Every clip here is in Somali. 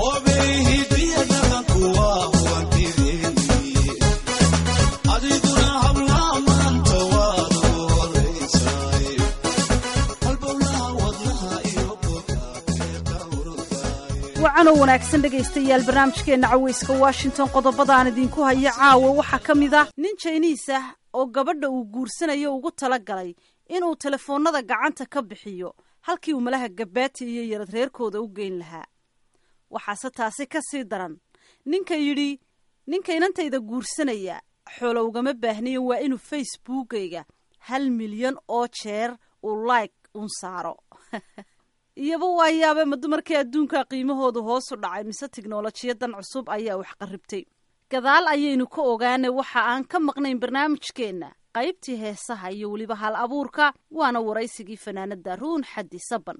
wacanoo wanaagsan dhegaystayaal barnaamijkeenna caweyska washington qodobadaan idinku haya caawa waxaa ka mid ah nin jayniis ah oo gabadha uu guursanayo ugu tala galay inuu telefoonnada gacanta ka bixiyo halkii uu malaha gabaati iyo yarad reerkooda u geyn lahaa waxaase taasi ka sii daran ninka yidhi ninka inantayda guursanaya xoolo ugama baahnayo waa inuu facebookayga hal milyan oo jeer uu like un saaro iyaba waa yaabe ma dumarkii adduunka qiimahoodu hoosu dhacay mise tiknolojiyadan cusub ayaa wax qarribtay gadaal ayaynu ka ogaanay waxa aan ka maqnayn barnaamijkeenna qaybtii heesaha iyo weliba hal abuurka waana waraysigii fanaanada ruun xaddi saban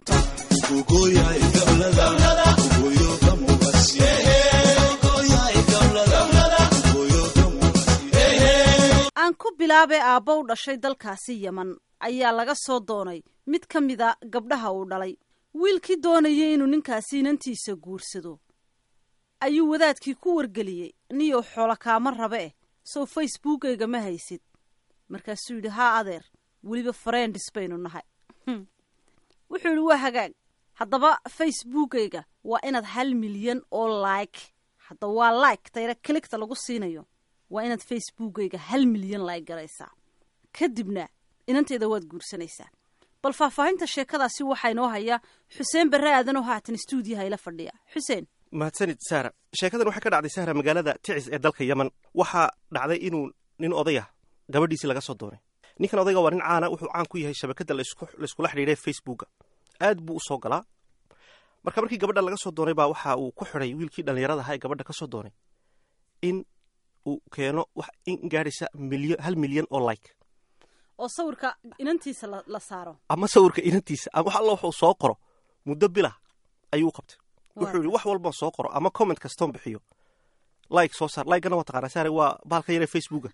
aan ku bilaabee aabba u dhashay dalkaasi yeman ayaa laga soo doonay mid ka mida gabdhaha uu dhalay wiilkii doonayay inuu ninkaasi inantiisa guursado ayuu wadaadkii ku wargeliyey niyow xoolo kaama rabe eh sow facebookayga ma haysid markaasuu yidhi haa adeer weliba farendis baynu nahay wuxuu yidhi waa hagaag haddaba facebookayga waa inaad hal milyan oo like hadda waa like tayra kiligta lagu siinayo waa inaad facebookayga hal milyan like garaysaa kadibna inantayda waad guursanaysaa bal faahfaahinta sheekadaasi waxaa inoo haya xuseen barre aadan oo haatan stuudiyaha ila fadhiya xuseen mahadsanid saara sheekadan waxay ka dhacday sahra magaalada ticis ee dalka yeman waxaa dhacday inuu nin odayah gabadhiisii laga soo doonay ninkan odayga waa nin caana wuxuu caan ku yahay shabakadda layskula xidhiidhay facebooka aad buu u soo galaa marka markii gabadha laga soo doonay baa waxa uu ku xidhay wiilkii dhallinyarada ahaa ee gabadha ka soo doonay in uu keeno wax in gaadhaysa milyan hal milyan oo like oo sawirka inantiisa la saaro ama sawirka inantiisa ama wax alla wuxuu soo qoro muddo bilah ayuu u qabtay wuxuu yidhi wax walbaan soo qoro ama comment kastoon bixiyo like soo saar likegana waa taqaanaa saare waa bahalka yaree facebooka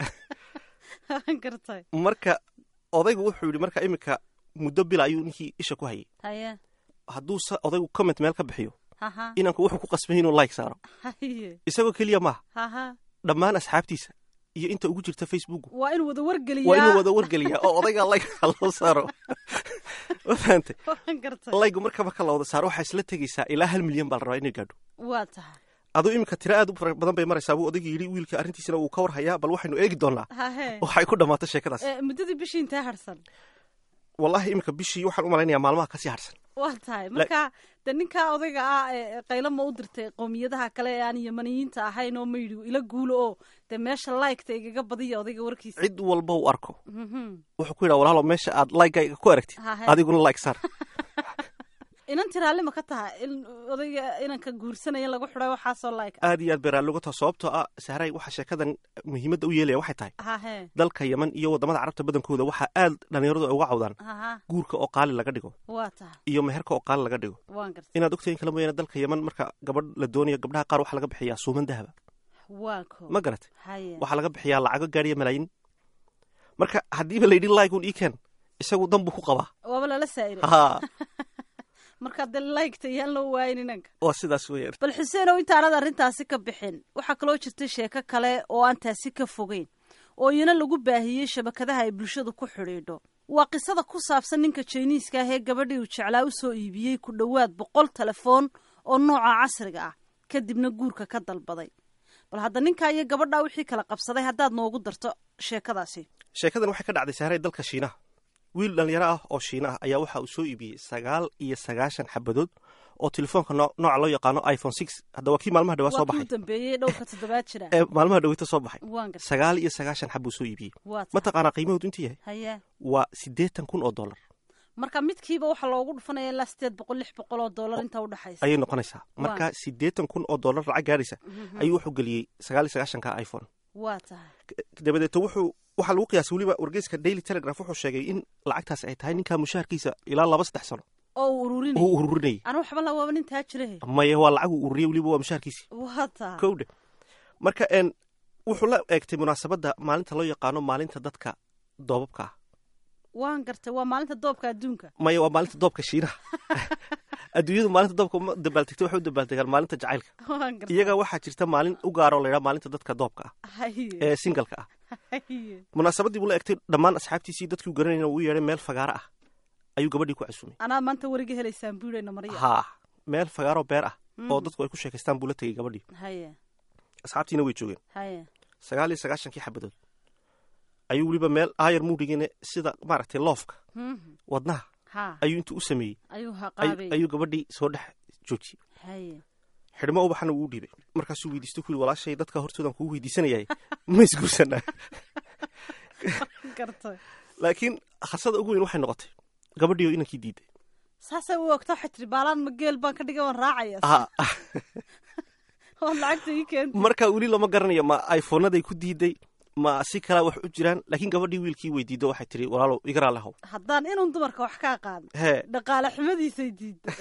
gartay marka odaygu wuxuu yidhi marka iminka muddo bila ayuu ninkii isha ku hayay haye hadduu odaygu comment meel ka bixiyo haha inanku wuxuu ku qasbay inuu like saaro haye isagoo keliya maaha haha dhammaan asxaabtiisa iyo inta ugu jirta facebook waa inuu wada wargeliyaa waa inuu wada wargeliyaa oo odaygaa like loo saaro ma fahantay gartay laygu marka marka la wada saaro waxaa isla tegaysaa ilaa hal milyan baa la rabaa inay gaadho waa tahay aduu iminka tiro aad u fara badan bay maraysaa buu odayga yidhi wiilka arrintiisana wuu ka war hayaa bal waxaynu eegi doonaa hahe waxay ku dhammaatay sheekadaas Eh, muddadii bishii intee harsan wallahi iminka bishii waxaan u malaynayaa maalmaha kasii harsan waa tahay marka de ninkaa odayga ah ee qaylo ma u dirtay qowmiyadaha kale ee aan yamaniyiinta ahayn oo ma yidhi ila guulo oo dee meesha liketa igaga badiya odayga warkiisa cid walba uu arko Mhm. wuxuu ku yidhaa walaalo meesha aad laygayga ku aragtid Hahe. adiguna like saar inanti raalli ma ka tahay in odayga inanka guursanaya in lagu xidhay waxaasoo like ah aad iyo aad bay raalli uga taha sababtoo ah sahray waxa sheekadan muhiimadda u yeelaya waxay tahay hahe dalka yeman iyo waddamada carabta badankooda waxaa aad dhallinyaradu ay uga cawdaan haha guurka oo qaali laga dhigo waa tahay iyo meherka oo qaali laga dhigo waan gartay inaad ogtahay in kala mooyaane dalka yeman marka gabadh la doonayo gabdhaha qaar waxaa laga bixiyaa suuman dahaba waa ko ma garatay haye waxaa laga bixiyaa lacago gaadhiya malaayiin marka haddiiba layidhi laigun iken isagu dan buu ku qabaa waaba lala saa'iray ha marka dee liketa iyaan loo waayin inanka waa sidaas weeyaan bal xuseenow intaanad arrintaasi ka bixin waxaa kaloo jirtay sheeko kale oo aan taasi ka fogeyn oo iyana lagu baahiyey shabakadaha ay bulshadu ku xidhiidho waa qisada ku saabsan ninka jiniiska ah ee gabadhii uu jeclaa u soo iibiyey ku dhowaad boqol telefoon oo nooca casriga ah kadibna guurka ka dalbaday bal hadda ninkaa iyo gabadhaa wixii kala qabsaday haddaad noogu darto sheekadaasi sheekadan waxay ka dhacday sahray dalka shiinaha wiil dhallinyaro ah oo shiina ah ayaa waxa uu soo iibiyey sagaal iyo sagaashan xabadood oo telefoonka noo- nooca loo yaqaano iphone six hadda waa kii maalmaha dhawaa soo waa kuu baxay dambeeyey dhowrka toddobaad jira ee maalmaha dhaweyta soo baxay waan gartay sagaal iyo sagaashan xab buu soo iibiyey waa tahay mataqaanaa qiimahoodu intuu yahay haye waa siddeetan kun oo dollar marka midkiiba waxaa loogu dhufanaya ilaa sideed boqol lix boqol oo dollar inta udhexaysa ayay noqonaysaa marka siddeetan kun oo dollar lacag gaadhaysa ayuu wuxuu geliyey sagaal iyo sagaashanka iphone waa tahay dabadeeto wuxuu waxaa lagu qiyaasay weliba wargeyska daily telegraph wuxuu sheegay in lacagtaas ay tahay ninkaa mushaharkiisa ilaa laba saddex sano oo uu ururinay uu ururinayay anu waxba la waaba nin taa jirahe maya waa lacag uu ururiyey weliba waa mushaharkiisii waa tahay kowdhe marka een wuxuu la eegtay munaasabadda maalinta loo yaqaano maalinta dadka doobabka ah waan gartay waa maalinta doobka adduunka maya waa maalinta doobka shiinaha adduunyadu maalinta dabka uma dabbaaltegta waxay u dabaaldegaan maalinta jacaylka waan gartay iyaga waxaa jirta maalin u gaaroo laydhaa maalinta dadka doobka ah haye ee singalka ah haye munaasabadii buu la egtay dhammaan asxaabtiisii dadkii u garanayna uu yeedhay meel fagaaro ah ayuu gabadhii ku casuumay anaa maanta weriga helaysaan buurayna marya haa meel fagaaroo beer ah oo dadku ay ku sheekaystaan buu la tegey gabadhii haye asxaabtiina way joogeen haye sagaal iyo sagaashankii xabadood ayuu weliba meel aayar muudhigine sida maaragtay loofka Mhm. wadnaha ha ayuu intuu u sameeyey ayuu ay- haqaabay ayuu gabadhii soo dhex joojiyey haye xidhmo ubaxana wuu u dhiibay markaasuu weydiistay ku yidhi walaashay dadka hortoodan kugu weydiisanayay ma isguursanaa gartay laakiin khasada ugu weyn waxay noqotay gabadhii oo inankii diiday saasay u ogta waxay tiri baalaan ma geel baan ka dhigay waan raacaya Ha, oo lacagta ii keenta marka weli lama garanayo ma iphoonaday ku diiday ma si kalaa wax u jiraan laakiin gabadhii wiilkii weydiido waxay tiri walaalow igaraa lehow haddaan inun dumarka wax kaa qaadin hee dhaqaale xumadiisay diiday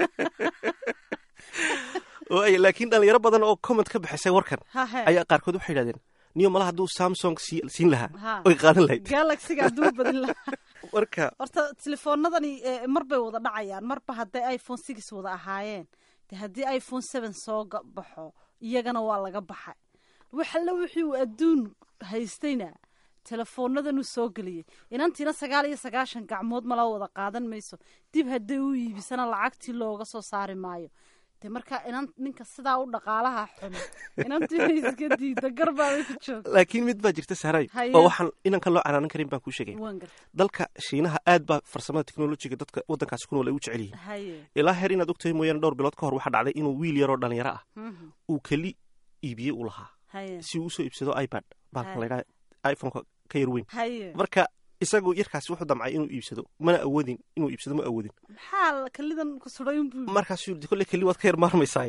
waay laakiin dhalinyaro badan oo comment ka bixisay warkan ha he ayaa qaarkood waxay yidhahdeen niyo mala hadduu samsung sii- siin Ha. lahaa oy qaadan lahayd galaxiga hadduu badin lahaa marka horta telefoonadani eh, mar bay wada dhacayaan marba hadday iphone six wada ahaayeen de haddii iphone seven soo ga- baxo iyagana waa laga baxay waxalla wixii uu adduun haystayna telefoonadanu soo geliyey inantiina sagaal iyo sagaashan gacmood mala wada qaadan mayso dib hadday u iibisana lacagtii looga soo saari maayo de marka inan ninka sidaa u dhaqaalaha xun inantiina iska diida garbaabay ku joogta laakiin mid baa jirta saaray Haye. oo waxaan inankan loo canaanan karin baan kuu sheegay waan garta dalka shiinaha aad baa farsamada teknolojiga dadka waddankaasi ku nool ay u jecel yihiin haye ilaa heer inaad ogtahay mooyaane dhowr bilood ka hor waxaa dhacday inuu wiil yaroo dhalinyaro ah Mhm. uu keli iibiyey u lahaa haye si uu usoo iibsado ipad baalkan Haye. laydhaha iphoneka ka yar weyn haye marka isagu yarkaasi wuxuu damcay inuu iibsado mana awoodin inuu iibsado ma awoodin maxaa kalidan ku suday unbuu markaasuu yidhi kolle keli waad ka yar maarmaysaa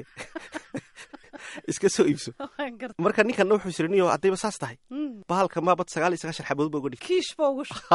iska soo iibso waan garta marka ninkanna wuxuu isiri niyo haddayba saas tahay Mm. bahalka maabad sagaal iyo sagaashan xabadood ba uga dhig kiish ba ugu shu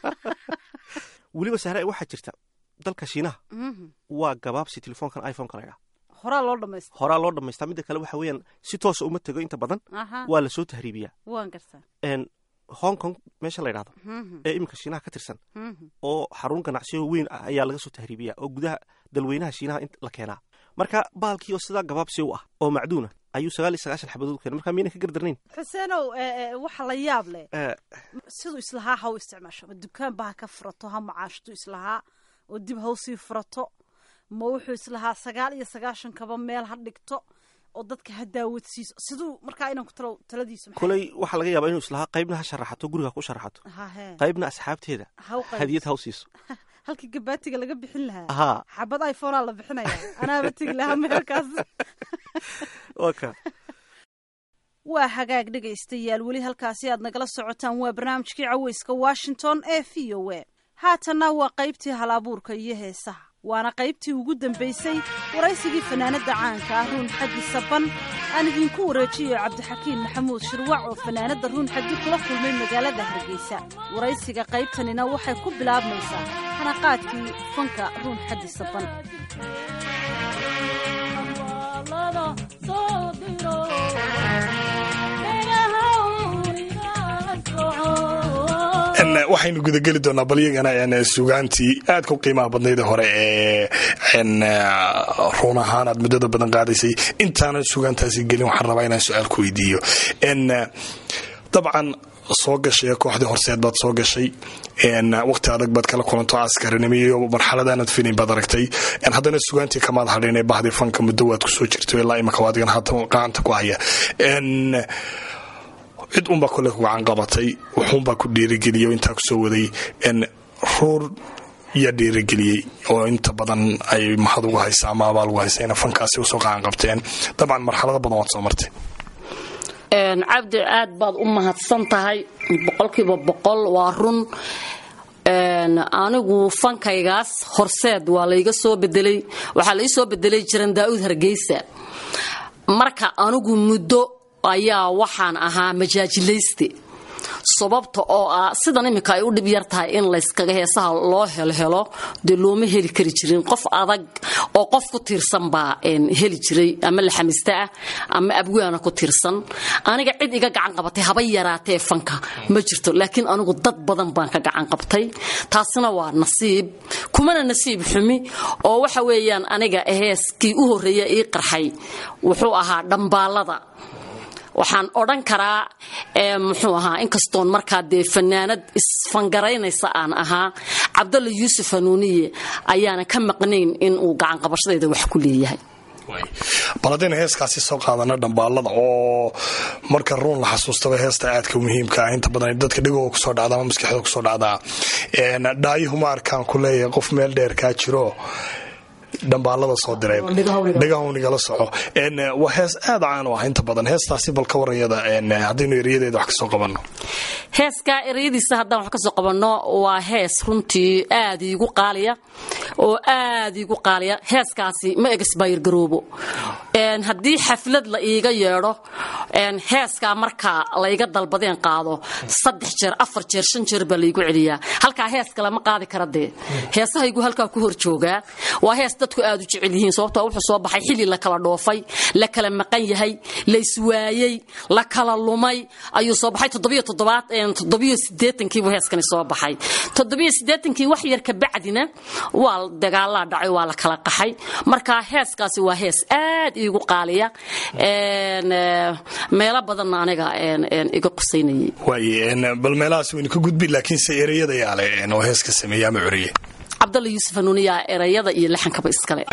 weliba sahre waxaa jirta dalka shiinaha Mhm. waa gabaabsi telefoonkan iphoneka laydhaha horaa loo dhamaystay horaa loo dhammaystaa midda kale waxa weeyaan si toosa uma tego inta badan aha waa lasoo tahriibiyaa waan gartaa n hong kong meesha la ydhahdo Mhm. ee iminka shiinaha ka tirsan Mhm. oo xarun ganacsiyo weyn ah ayaa laga soo tahriibiyaa oo gudaha dalweynaha shiinaha in la keenaa marka baalkii oo sidaa gabaabsi u ah oo macduuna ayuu sagaal iyo sagaashan xabadood keenay marka miyayna ka gardarnayn xuseenow eh, eh, waxa la yaab leh Eh, siduu islahaa ha u isticmaasho ma dukaan ba ha ka furato ha macaashtu islahaa oo dib ha usii furato ma wuxuu islahaa sagaal iyo sagaashan kaba meel ha dhigto oo dadka ha daawadsiiso siduu markaa inaan ku talo taladiisu maxay- koley waxaa laga yaabaa inuu islahaa qaybna ha sharaxato guriga ha ku sharaxato ha he qaybna asxaabteeda ha u qayb hadiyad ha u siiso halkii gabaatiga laga bixin lahaa ahaa xabad iphonea la bixinaya anaaba tegi lahaa meelkaas waa ka waa hagaag dhegaystayaal weli halkaasi aad nagala socotaan waa barnaamijkii caweyska washington ee v o a haatanna waa qaybtii halabuurka iyo heesaha waana qaybtii ugu dambaysay waraysigii fanaanadda caanka ah ruun xaddi saban aan idinku wareejiyo cabdixakiin maxamuud shirwac oo fanaanadda ruun xaddi kula kulmay magaalada hargeysa waraysiga qaybtanina waxay ku bilaabmaysaa hanaqaadkii fanka ruun xaddi saban waxaynu gudageli doonaa balyagana sugaantii aad ku qiimaha badnayd hore ee ruun ahaan aad muddada badan qaadaysay intaanan sugaantaasi gelin waxaan rabaa inaan su-aal ku weydiiyo dabcan soo gashay kooxdii horseed baad soo gashay waqti adag baad kala kulanto askarinimo iyo marxaladaanad filin baad aragtay haddana sugaantii kamaad hadhin ee bahdii fanka muddo waad kusoo jirto ilaa imika adigan haatan gacanta ku haya cid unbaa kole ku gacan qabatay wuxuunbaa ku dhiirigeliyay oo intaa kusoo waday ruur yaa dhiirigeliyey oo inta badan ay mahad ugu haysa ama abaal ugu haysa ina fankaasi usoo gacan qabteen dabcan marxalado badan waad soo martay cabdi aad baad u mahadsan tahay boqolkiiba boqol waa run anigu fankaygaas horseed waa layga soo bedelay waxaa lai soo bedelay jiran daa'uud hargeysa marka anigu muddo ayaa waxaan ahaa majaajilayste sababta oo ah sidan iminka ay u dhib yar tahay in layskaga heesaha loo helhelo dee looma heli kari jirin qof adag oo qof ku tiirsan baa heli jiray ama laxamista ah ama abwaana ku tiirsan aniga cid iga gacan qabatay haba yaraatee fanka ma jirto laakiin anigu dad badan baan ka gacan qabtay taasina waa nasiib kumana nasiib xumi oo waxa weeyaan aniga heeskii u horreeya ii qarxay wuxuu ahaa dhambaalada waxaan odhan karaa muxuu ahaa inkastoon markaa dee fanaanad isfangaraynaysa aan ahaa cabdalla yuusuf hanuuniye ayaana ka maqnayn in uu gacanqabashadayda wax ku leeyahay bal haddaynu heeskaasi soo qaadana dhambaalada oo marka ruun la xasuustaba heesta aadka muhiimka ah inta badan dadka dhegooga kusoo dhacda ama maskaxda kusoo dhacdaa dhaayuhuma arkaan ku leeyahay qof meel dheer kaa jiro dhambaalada soo diray dhegahwnigala soco waa hees aad caan u ah inta badan heestaasi bal ka warayada haddaynu erayadeeda wax kasoo qabanno heeskaa ereyadiisa haddaan wax kasoo qabanno waa hees runtii aad iigu qaaliya oo aad iigu qaaliya heeskaasi ma egsbayr garoobo haddii xaflad la iiga yeedho heeskaa markaa layga dalbadeen qaado saddex jeer afar jeer shan jeer baa laygu celiyaa halkaa hees kale ma qaadi kara dee heesahaygu halkaa ku hor joogaa waa hees dadku aad u jecel yihiin sababtoo wuxuu soo baxay xilli la kala dhoofay la kala maqan yahay la iswaayey la kala lumay ayuu soo baxay toddobiyosiddeetankiibuu heeskani soo baxay toddobiyo siddeetankii wax yar ka bacdina waa dagaalaa dhacay waa la kala qaxay marka heeskaasi waa hees aad iigu qaaliya meelo badanna aniga iga qusaynayay waay bal meelahaas waynu ka gudbi laakiinse ereyada yaale oo heeska sameeya ama curiye cabdalla yuusuf hanuuniyaa erayada iyo laxankaba iskale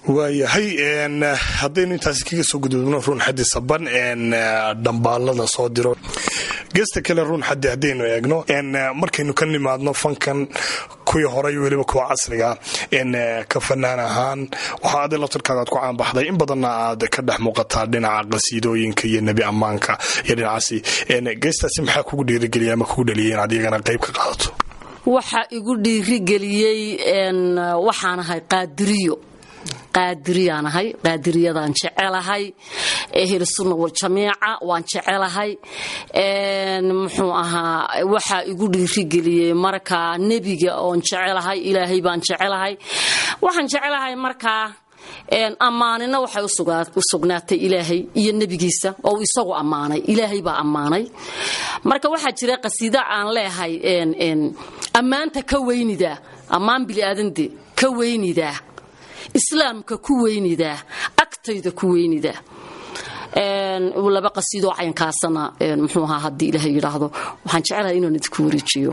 waayahay haddaynu intaasi kaga soo gudubno ruun xadi saban dhambaalada soo diro geesta kale ruun xadi haddaynu eegno markaynu ka nimaadno fankan kuwii horay weliba kuwa casriga ka fanaan ahaan waxaa adi laftarkaada aad ku caanbaxday in badanna aad ka dhex muuqataa dhinaca qasiidooyinka iyo nebi ammaanka iyo dhinacaasi geestaasi maxaa kugu dhiirigeliya ama kugu dhaliyay inaad iyagana qayb ka qaadato waxa igu dhiirigeliyey waxaan ahay qaadiriyo qaadiriyaan ahay qaadiriyadaan jecelahay ehlusunna waljamiica waan jecelahay muxuu ahaa waxaa igu dhiirigeliyey markaa nebiga oon jecelahay ilaahay baan jecelahay waxaan jecelahay markaa ammaanina waxay u sugnaatay ilaahay iyo nebigiisa oo uu isagu ammaanay ilaahay baa ammaanay marka waxaa jira qasiida aan leehay ammaanta ka weynidaa ammaan biliaadande ka weynidaa islaamka ku weynidaa agtayda ku weynidaa laba qasiidoo caynkaasana muxuu ahaa haddii ilaahay yidhaahdo waxaan jecelahay inaan idinku wareejiyo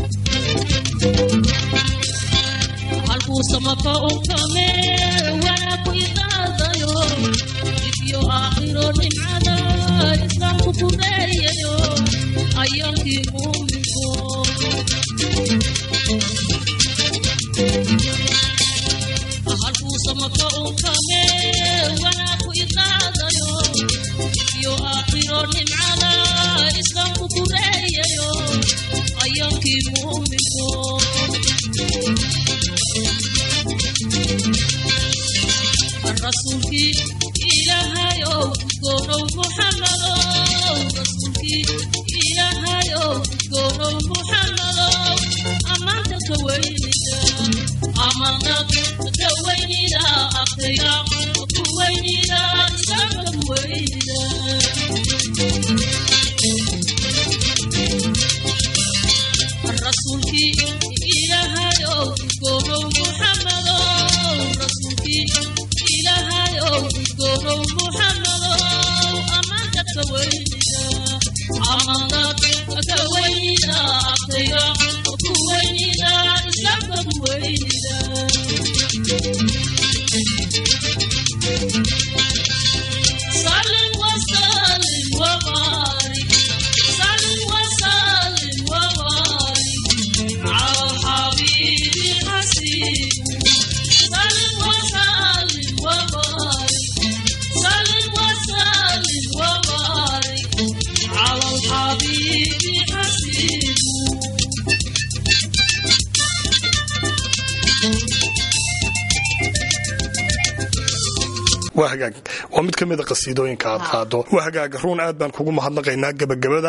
waa hagaag waa mid ka mida qasiidooyinka aad qaado waa hagaag ruun aad baan kugu mahadnaqaynaa gabagabada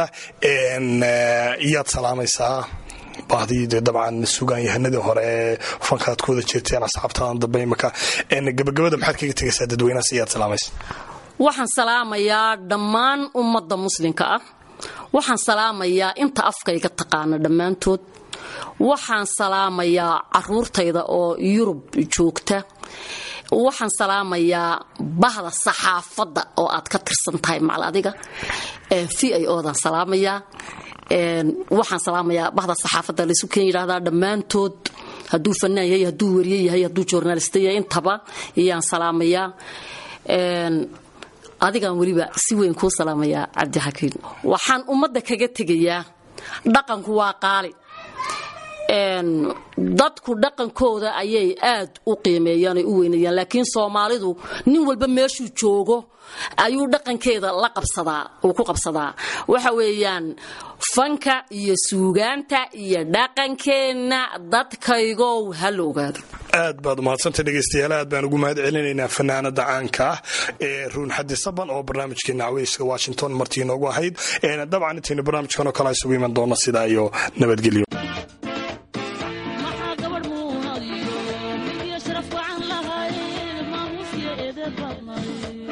iyaad salaamaysaa bahdii de dabcan sugaan yahanadii hore ee fankaad ku wada jeerteen asxaabtaadan dambe imaka gabagabada maxaad kaga tegaysaa dadweynahaas iyaad salaamaysa waxaan salaamayaa dhammaan ummadda muslimka ah waxaan salaamayaa inta afkayga taqaana dhammaantood waxaan salaamayaa caruurtayda oo yurub joogta waxaan salaamayaa bahda saxaafadda oo aad ka tirsan tahay macal adiga v i odan salaamayaa waxaan salaamayaa bahda saxaafadda laysu keen yidhahdaa dhammaantood hadduu fanaan yahay hadduu wariye yahay hadduu journalista yahay intaba iyaan salaamayaa adigaan weliba si weyn kuu salaamayaa cabdixakiin waxaan ummadda kaga tegayaa dhaqanku waa qaali dadku dhaqankooda ayay aad u qiimeeyaan ay u weynayaan laakiin soomaalidu nin walba meeshuu joogo ayuu dhaqankeeda la qabsadaa uu ku qabsadaa waxa weeyaan fanka iyo suugaanta iyo dhaqankeenna dadkaygow ha la ogaado aad baad umahadsantay dhegeystayaal aad baan ugu mahad celinaynaa fanaanada caanka ah ee ruun xadi saban oo barnaamijkeena caweyska washington martii inoogu ahayd dabcan intaynu barnaamijkan oo kale isugu iman doono sidaa iyo nabadgelyo maxaa gabadh muunadiyo mid iyo sharaf wacan lahayd maamuus iyo eedeed baadnay